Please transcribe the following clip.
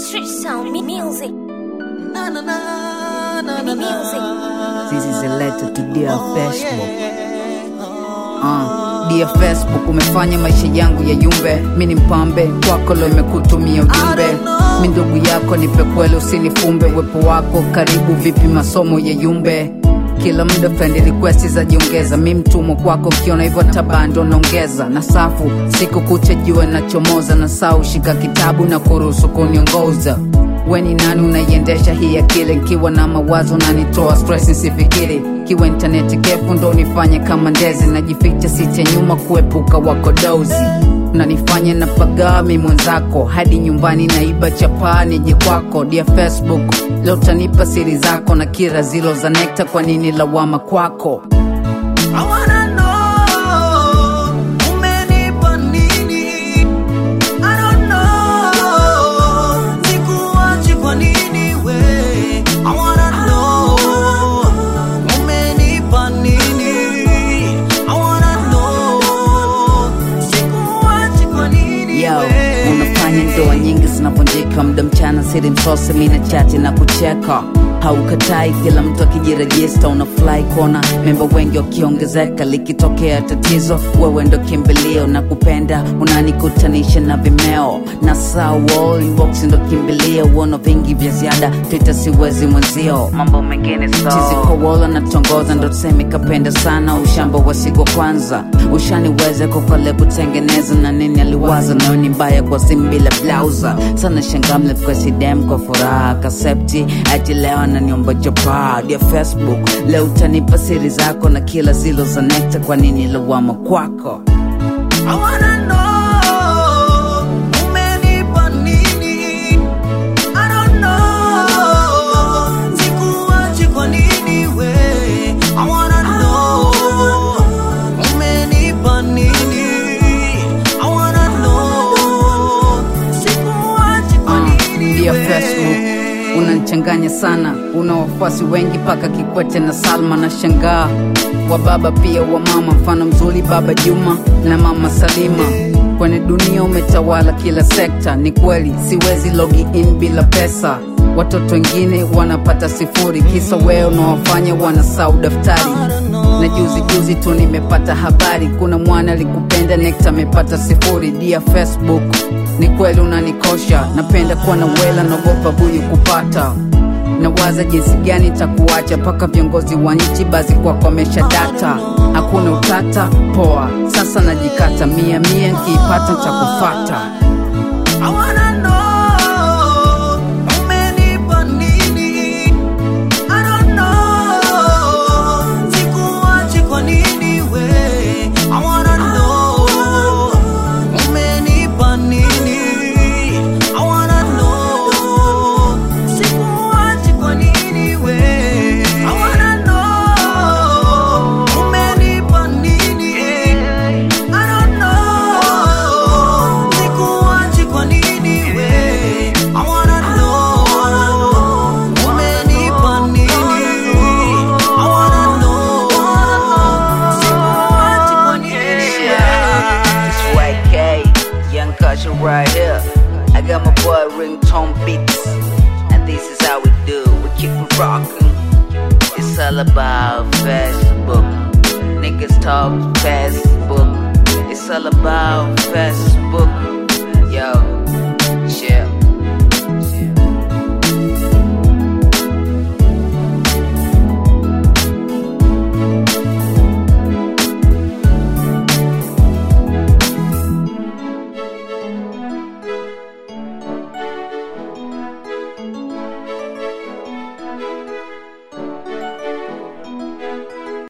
Street sound mu- music. Na, na, na, na, na, Music. na. This is a letter to dear Oh, Facebook. yeah. Uh, dear Facebook umefanya maisha yangu ya yumbe mi ni mpambe kwako lo imekutumia ujumbe mi ndugu yako nipe kweli usinifumbe uwepo wako karibu vipi masomo ya yumbe kila muda friend request za jiongeza mi mtumwa kwako ukiona hivyo tabando naongeza na safu siku kucha jua nachomoza na saa ushika kitabu na kuruhusu kuniongoza weni nani unaiendesha hii akili nkiwa na mawazo nanitoa stress nsifikiri kiwa intaneti kefu ndo nifanye kama ndezi najificha site nyuma kuepuka wakodozi unanifanya na pagami mwenzako hadi nyumbani naiba chapaa nije kwako dia facebook leo tanipa siri zako na kira zilo za nekta kwa nini lawama kwako I wanna know, umenipa nini? I don't know, sikuachi kwa nini we? I wanna know, umenipa nini? I wanna know, sikuachi kwa nini Yo, we? unafanya ndoa nyingi zinavunjika mda mchana siri msose mina chache na kucheka haukatai kila mtu akijirejista unafly kona memba wengi wakiongezeka likitokea tatizo wewe ndo kimbilio na kupenda unanikutanisha na vimeo na saa wall inbox ndo kimbilio uono vingi vya ziada twitter siwezi mwenzio mambo mengine so. chizikowola natongoza ndo tuseme kapenda sana ushamba wasigwa kwanza ushaniweze kokole kutengeneza na nini aliwaza nayo ni mbaya kwa simu bila blauza sana shangamle presidem kwa furaha kasepti ati leo ananiomba japaa dia facebook leo utanipa siri zako na kila zilo za nekta kwa nini lawama kwako I wanna know, umenipa nini? I don't know, sikuachi kwa nini we? I wanna know, umenipa nini? I wanna know, sikuachi kwa nini Dear we? Facebook, unanichanganya sana una wafuasi wengi paka kikwete na salma na shangaa wa baba pia wa mama mfano mzuri baba juma na mama salima kwenye dunia umetawala kila sekta ni kweli siwezi logi in bila pesa watoto wengine wanapata sifuri kisa wewe unawafanya wanasau daftari na juzi juzi tu nimepata habari kuna mwana alikupenda nekta amepata sifuri dia facebook ni kweli unanikosha napenda kuwa na wela naogopa buyu kupata nawaza jinsi gani takuacha mpaka viongozi wa nchi bazi kwako amesha data hakuna utata poa sasa najikata mia mia nkiipata ntakufata I wanna know, umenipa nini? I don't know, sikuachi kwa nini we? I wanna know, umenipa nini? I wanna know, sikuachi kwa nini we? I wanna know, umenipa nini? I don't know, sikuachi kwa nini we? I wanna know, umenipa nini? I wanna know, sikuachi kwa nini we? It's YK, Young Culture right here. I got my boy Ringtone Beats, and this is how we do. We keep it rocking. It's all about Facebook. Niggas talk Facebook. It's all about Facebook. Yo,